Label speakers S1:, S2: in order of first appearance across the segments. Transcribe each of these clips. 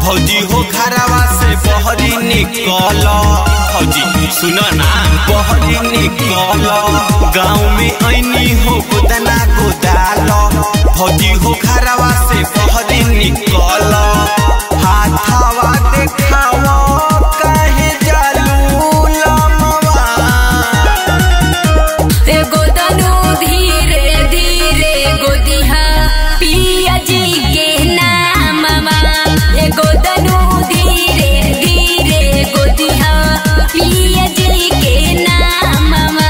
S1: फौजी हो घरवा से बहरी निकल फौजी सुनो ना बहरी निकल गाँव में ऐनी हो गोदना गोदाल फौजी हो घरवा से बहरी निकल हाथवा देखावा काहे जालू लमवा
S2: एगो तनु धीरे धीरे गोदिहा पिया जी के नाममा एगो तनु धीरे धीरे गोदिहा पिया जी के नाममा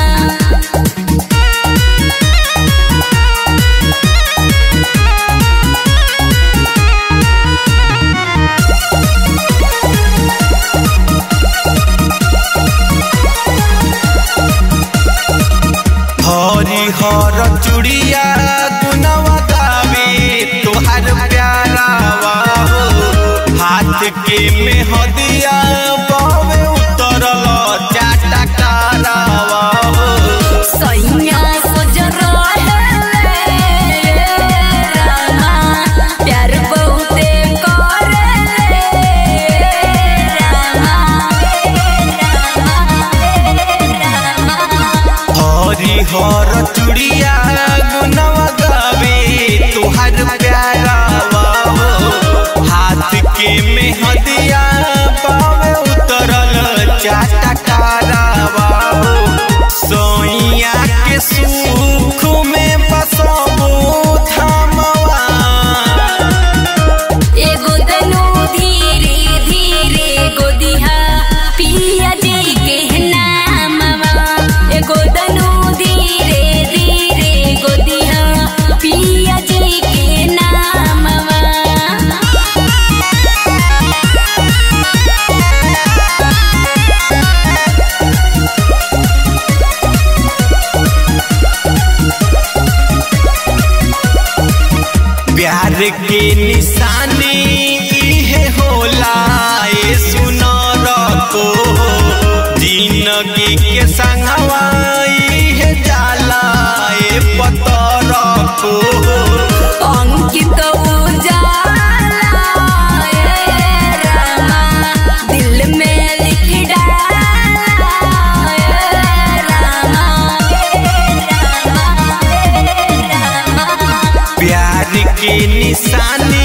S1: हरी हर चुड़िया गुनवा गावे तोहर प्यारावा हो हाथ के में हदिया बावे उतरल चाटा कारावा हो
S2: सैया सजर रहले रामा प्यार बहुते करले रामा रामा
S1: हरी हर चुड़िया गुनवा गावे तोहर प्यारावा हो हाथ के में हदिया बावे उतरल चाटा कारावा हो सोइया के सुख में बसबो थमवा
S2: एगो तनु धीरे धीरे गोदिहा पिया जी के नाममा एगो तनु धीरे धीरे गोदिहा पिया जी के नाममा
S1: प्यार के निशानी इहे होला ए सुनर को जिंदगी के संगवा इहे जाला ए पतर को
S2: अंकित उजाला ए रामा दिल में लिख डाला ए रामा रामा रामा
S1: प्यार के निशानी